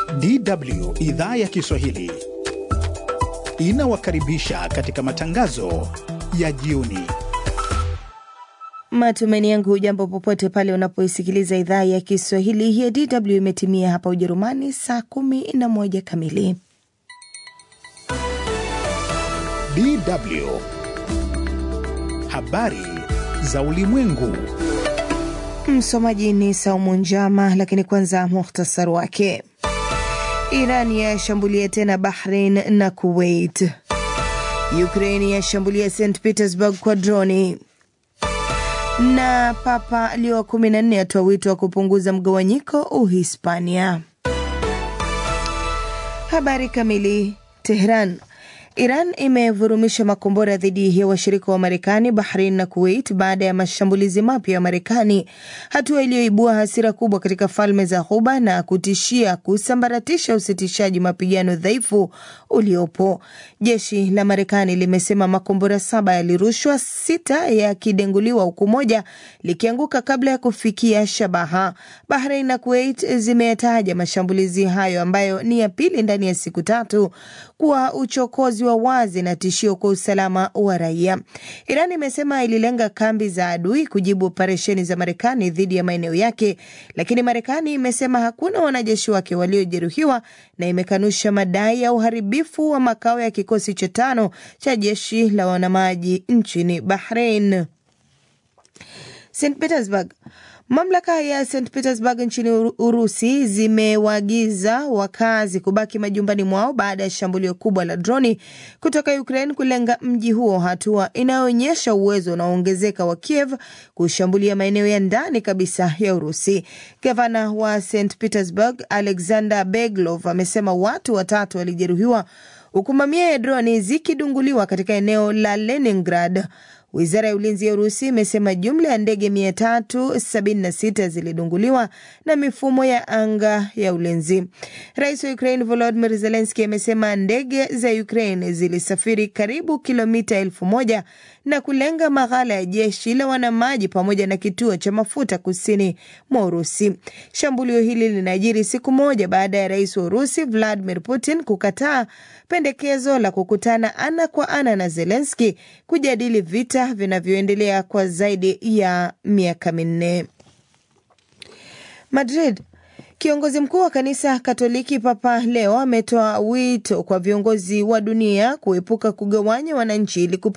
DW idhaa ya Kiswahili inawakaribisha katika matangazo ya jioni. Matumaini yangu hujambo popote pale unapoisikiliza idhaa ya Kiswahili ya DW. Imetimia hapa Ujerumani saa kumi na moja kamili. DW habari za ulimwengu. Msomaji ni Saumu Njama, lakini kwanza muhtasari wake. Iran yashambulia tena Bahrain na Kuwait. Ukraini yashambulia St Petersburg kwa droni na Papa Leo wa 14 atoa wito wa kupunguza mgawanyiko Uhispania. Habari kamili. Tehran. Iran imevurumisha makombora dhidi ya washirika wa Marekani, Bahrain na Kuwait baada ya mashambulizi mapya ya Marekani, hatua iliyoibua hasira kubwa katika falme za Ghuba na kutishia kusambaratisha usitishaji mapigano dhaifu uliopo. Jeshi la Marekani limesema makombora saba yalirushwa, sita yakidenguliwa, huku moja likianguka kabla ya kufikia shabaha. Bahrain na Kuwait zimeyataja mashambulizi hayo ambayo ni ya pili ndani ya siku tatu kuwa uchokozi wa wazi na tishio kwa usalama wa raia. Iran imesema ililenga kambi za adui kujibu operesheni za Marekani dhidi ya maeneo yake, lakini Marekani imesema hakuna wanajeshi wake waliojeruhiwa na imekanusha madai ya uharibifu wa makao ya kikosi cha tano cha jeshi la wanamaji nchini Bahrain. St Petersburg. Mamlaka ya St Petersburg nchini Urusi zimewaagiza wakazi kubaki majumbani mwao baada ya shambulio kubwa la droni kutoka Ukraine kulenga mji huo, hatua inayoonyesha uwezo unaoongezeka wa Kiev kushambulia maeneo ya ndani kabisa ya Urusi. Gavana wa St Petersburg Alexander Beglov amesema watu watatu walijeruhiwa huku mamia ya droni zikidunguliwa katika eneo la Leningrad. Wizara ya ulinzi ya Urusi imesema jumla ya ndege 376 zilidunguliwa na mifumo ya anga ya ulinzi. Rais wa Ukraine Volodymyr Zelensky amesema ndege za Ukraine zilisafiri karibu kilomita elfu moja na kulenga maghala ya jeshi la wanamaji pamoja na kituo cha mafuta kusini mwa Urusi. Shambulio hili linajiri siku moja baada ya rais wa Urusi Vladimir Putin kukataa pendekezo la kukutana ana kwa ana na Zelensky kujadili vita vinavyoendelea kwa zaidi ya miaka minne. Madrid. Kiongozi mkuu wa kanisa Katoliki Papa Leo ametoa wito kwa viongozi wa dunia kuepuka kugawanya wananchi ili